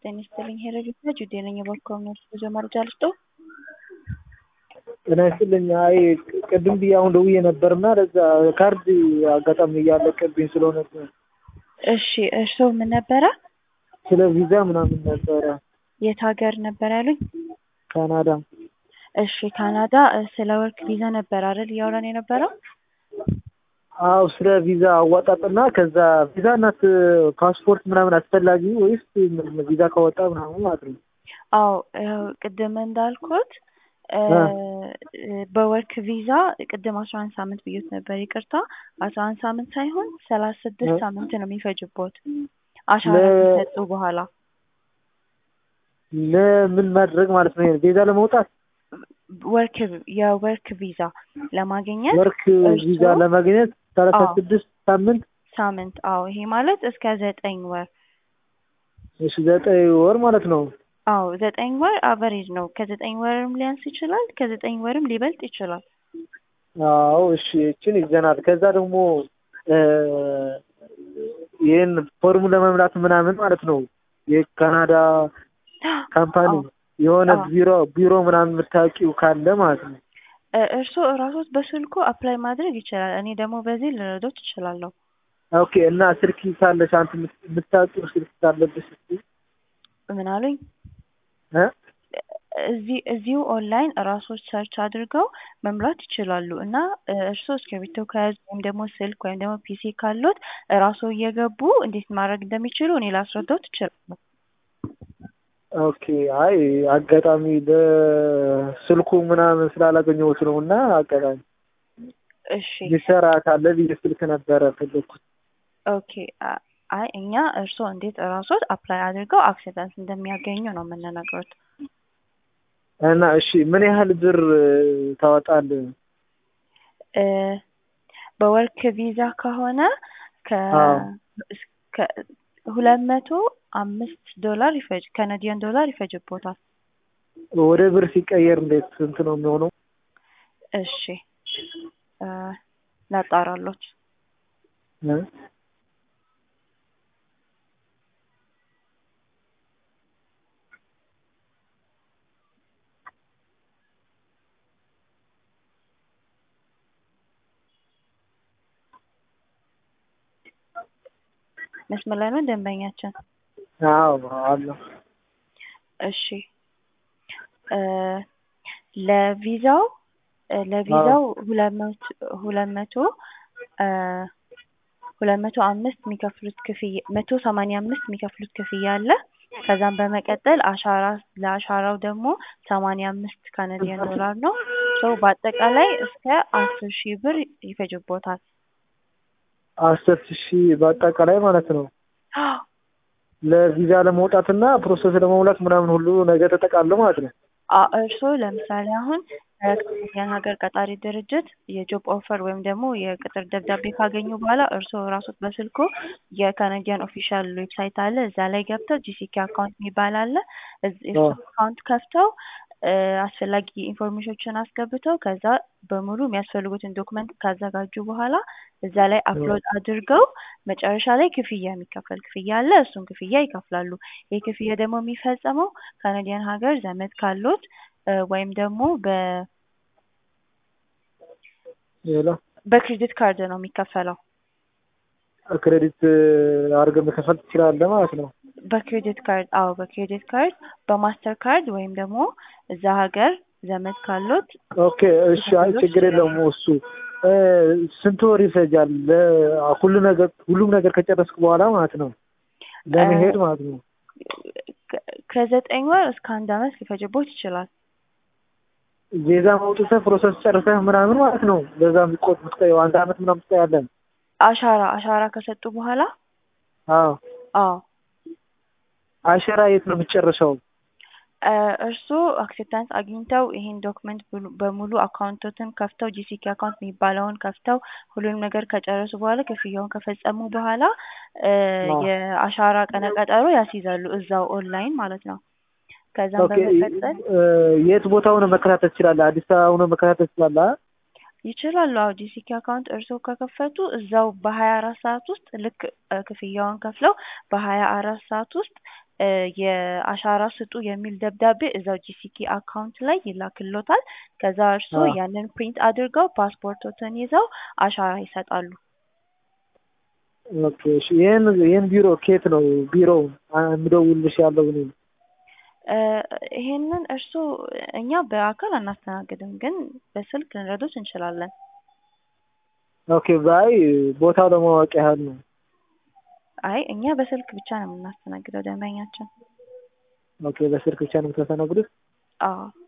ጤና ይስጥልኝ ሄረዲታ ጁዴ ነኝ። የባንክ ጉዞ መረጃ ልስጦ። ጤና ይስጥልኝ። አይ ቅድም ብዬ አሁን ደውዬ ነበርና ለዛ ካርድ አጋጣሚ እያለቀብኝ ስለሆነ እሺ እርስዎ ምን ነበረ? ስለ ቪዛ ምናምን ነበረ። የት ሀገር ነበር ያሉኝ? ካናዳ። እሺ ካናዳ ስለ ወርክ ቪዛ ነበር አይደል እያወራን የነበረው? አው ስለ ቪዛ አዋጣጥና ከዛ ቪዛ እናት ፓስፖርት ምናምን አስፈላጊ ወይስ ቪዛ ከወጣ ምናምን ማለት ነው? አዎ ቅድም እንዳልኩት በወርክ ቪዛ ቅድም አስራ አንድ ሳምንት ብዬት ነበር። ይቅርታ አስራ አንድ ሳምንት ሳይሆን ሰላሳ ስድስት ሳምንት ነው የሚፈጅቦት አሻራ ከሰጡ በኋላ ለምን ማድረግ ማለት ነው? ቪዛ ለመውጣት ወርክ የወርክ ቪዛ ለማግኘት ወርክ ቪዛ ለማግኘት ሰላሳ ስድስት ሳምንት ሳምንት አዎ ይሄ ማለት እስከ ዘጠኝ ወር እሺ ዘጠኝ ወር ማለት ነው። አዎ ዘጠኝ ወር አቨሬጅ ነው። ከዘጠኝ ወርም ሊያንስ ይችላል፣ ከዘጠኝ ወርም ሊበልጥ ይችላል። አዎ እሺ እችን ይዘናል። ከዛ ደግሞ ይህን ፎርሙ ለመምላት ምናምን ማለት ነው የካናዳ ካምፓኒ የሆነ ቢሮ ቢሮ ምናምን የምታውቂው ካለ ማለት ነው። እርስዎ እራሶት በስልኩ አፕላይ ማድረግ ይችላል። እኔ ደግሞ በዚህ ልረዶት እችላለሁ። ኦኬ እና ስልክ ካለሽ አንተ የምታውቂው ስልክ ካለብሽ እስኪ ምን አሉኝ? እዚህ እዚሁ ኦንላይን እራሶች ሰርች አድርገው መምራት ይችላሉ እና እርስዎ እስክሪብቶ ከያዙ ወይም ደግሞ ስልክ ወይም ደግሞ ፒሲ ካሉት እራስዎ እየገቡ እንዴት ማድረግ እንደሚችሉ እኔ ላስረዳዎት እችላለሁ። ኦኬ አይ አጋጣሚ በስልኩ ምናምን ስላላገኘሁት ነው እና አጋጣሚ እሺ ሊሰራ ካለ ብዬ ስልክ ነበረ ፈለግኩት። ኦኬ አይ እኛ እርስዎ እንዴት እራሶት አፕላይ አድርገው አክሴፕታንስ እንደሚያገኙ ነው የምንነግሮት። እና እሺ ምን ያህል ብር ታወጣል? በወርክ ቪዛ ከሆነ ከ ሁለት መቶ አምስት ዶላር ይፈጅ ካናዲያን ዶላር ይፈጅቦታል። ወደ ብር ሲቀየር እንዴት ስንት ነው የሚሆነው? እሺ ላጣራሎት። መስመር ላይ ነው ደንበኛችን? አዎ አለሁ። እሺ ለቪዛው ለቪዛው ሁለት መቶ ሁለት መቶ ሁለት መቶ አምስት የሚከፍሉት ክፍያ መቶ ሰማንያ አምስት የሚከፍሉት ክፍያ አለ። ከዛም በመቀጠል አሻራ ለአሻራው ደግሞ ሰማንያ አምስት ካናዲያን ዶላር ነው። ሶ በአጠቃላይ እስከ አስር ሺህ ብር ይፈጅቦታል። አስር ሺህ በአጠቃላይ ማለት ነው። ለቪዛ ለመውጣትና ፕሮሰስ ለመሙላት ምናምን ሁሉ ነገር ተጠቃሎ ማለት ነው። እርስዎ ለምሳሌ አሁን ከካናዲያን ሀገር ቀጣሪ ድርጅት የጆብ ኦፈር ወይም ደግሞ የቅጥር ደብዳቤ ካገኙ በኋላ እርስዎ ራሶት በስልኮ የካናዲያን ኦፊሻል ዌብሳይት አለ። እዛ ላይ ገብተው ጂሲኬ አካውንት የሚባል አለ። እሱ አካውንት ከፍተው አስፈላጊ ኢንፎርሜሽኖችን አስገብተው ከዛ በሙሉ የሚያስፈልጉትን ዶክመንት ካዘጋጁ በኋላ እዛ ላይ አፕሎድ አድርገው መጨረሻ ላይ ክፍያ የሚከፈል ክፍያ አለ። እሱን ክፍያ ይከፍላሉ። ይህ ክፍያ ደግሞ የሚፈጸመው ካናዲያን ሀገር ዘመድ ካሉት ወይም ደግሞ በ በክሬዲት ካርድ ነው የሚከፈለው። ክሬዲት አድርገህ መከፈል ትችላለህ ማለት ነው። በክሬዲት ካርድ አዎ፣ በክሬዲት ካርድ በማስተር ካርድ ወይም ደግሞ እዛ ሀገር ዘመድ ካሉት ኦኬ እሺ። አይ ችግር የለውም እሱ ስንት ወር ይፈጃል? ሁሉ ነገር ሁሉም ነገር ከጨረስኩ በኋላ ማለት ነው ለመሄድ ማለት ነው። ከዘጠኝ ወር እስከ አንድ አመት ሊፈጅቦት ይችላል። ቪዛ ማውጥተህ ፕሮሰስ ጨርሰህ ምናምን ማለት ነው። በዛ የሚቆጥ ምትቆየው አንድ አመት ምናምን ትቆያለህ። አሻራ አሻራ ከሰጡ በኋላ አዎ አዎ አሸራ የት ነው የምትጨርሰው? እርስዎ አክሴፕታንስ አግኝተው ይሄን ዶክመንት በሙሉ አካውንቶትን ከፍተው ጂሲኬ አካውንት የሚባለውን ከፍተው ሁሉንም ነገር ከጨረሱ በኋላ ክፍያውን ከፈጸሙ በኋላ የአሻራ ቀነ ቀጠሮ ያስይዛሉ እዛው ኦንላይን ማለት ነው። ከዛም በመቀጠል የት ቦታ ሆነ መከታተል ትችላለህ? አዲስ አበባ ሆነ መከታተል ትችላለህ? ይችላሉ። አዎ ጂሲኬ አካውንት እርስዎ ከከፈቱ እዛው በሀያ አራት ሰዓት ውስጥ ልክ ክፍያውን ከፍለው በሀያ አራት ሰዓት ውስጥ እ የአሻራ ስጡ የሚል ደብዳቤ እዛው ጂሲኪ አካውንት ላይ ይላክሎታል። ከዛ እርስዎ አዎ። ያንን ፕሪንት አድርገው ፓስፖርቶትን ይዘው አሻራ ይሰጣሉ። ኦኬ እሺ። ይሄን ይሄን ቢሮ ኬት ነው ቢሮው የምደውልልሽ ያለው እኔ ነኝ። እ ይሄንን እርስዎ እኛ በአካል አናስተናግድም፣ ግን በስልክ ልንረዶት እንችላለን። ኦኬ ባይ ቦታው ለማወቅ ያህል ነው። አይ እኛ በስልክ ብቻ ነው የምናስተናግደው ደንበኛችን። ኦኬ በስልክ ብቻ ነው የምታስተናግዱት? አዎ